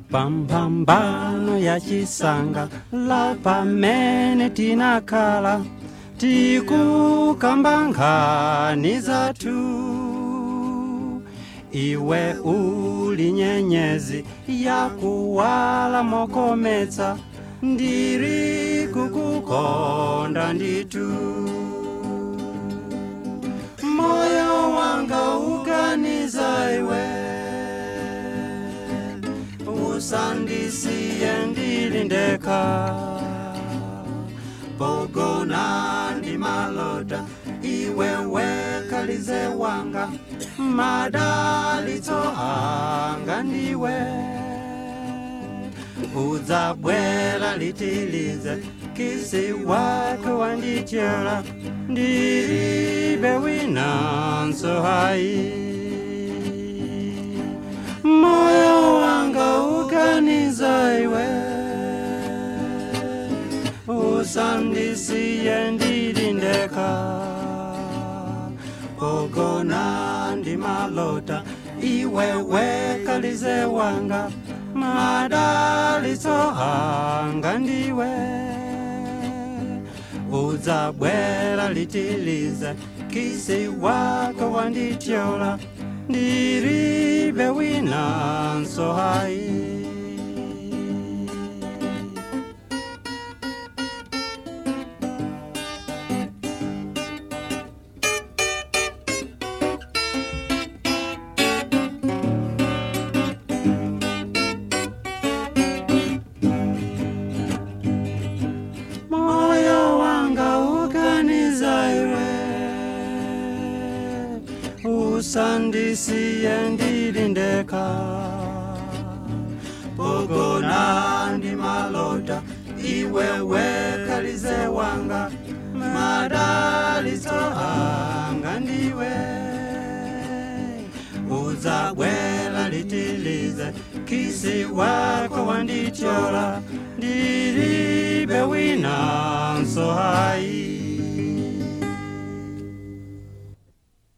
pamphambano ya chisanga la pamene tinakhala tikukamba nkhani zathu iwe uli nyenyezi yakuwala mokometsa ndiri kukukonda nditu moyo wanga uganiza iwe usandisiye ndili ndekha pogona ndi malota iwe wekalize wanga madalitso anga ndiwe udzabwera litilize kisi wako wandichera ndilibe winanso hayi moyo wanga uganiza iwe usandisiye ndili ndekha pogona ndi malota iwe wekalize wanga madalitso anga ndiwe udzabwera litilize kisi wako wandityola ndilibe winanso hayi moyo wanga uganiza iwe usandisiye ndili ndekha pogona ndi malota iwe wekalize wanga madalitso anga ndiwe udzabwera litilize kisi wako wandityola ndilibe winanso hayi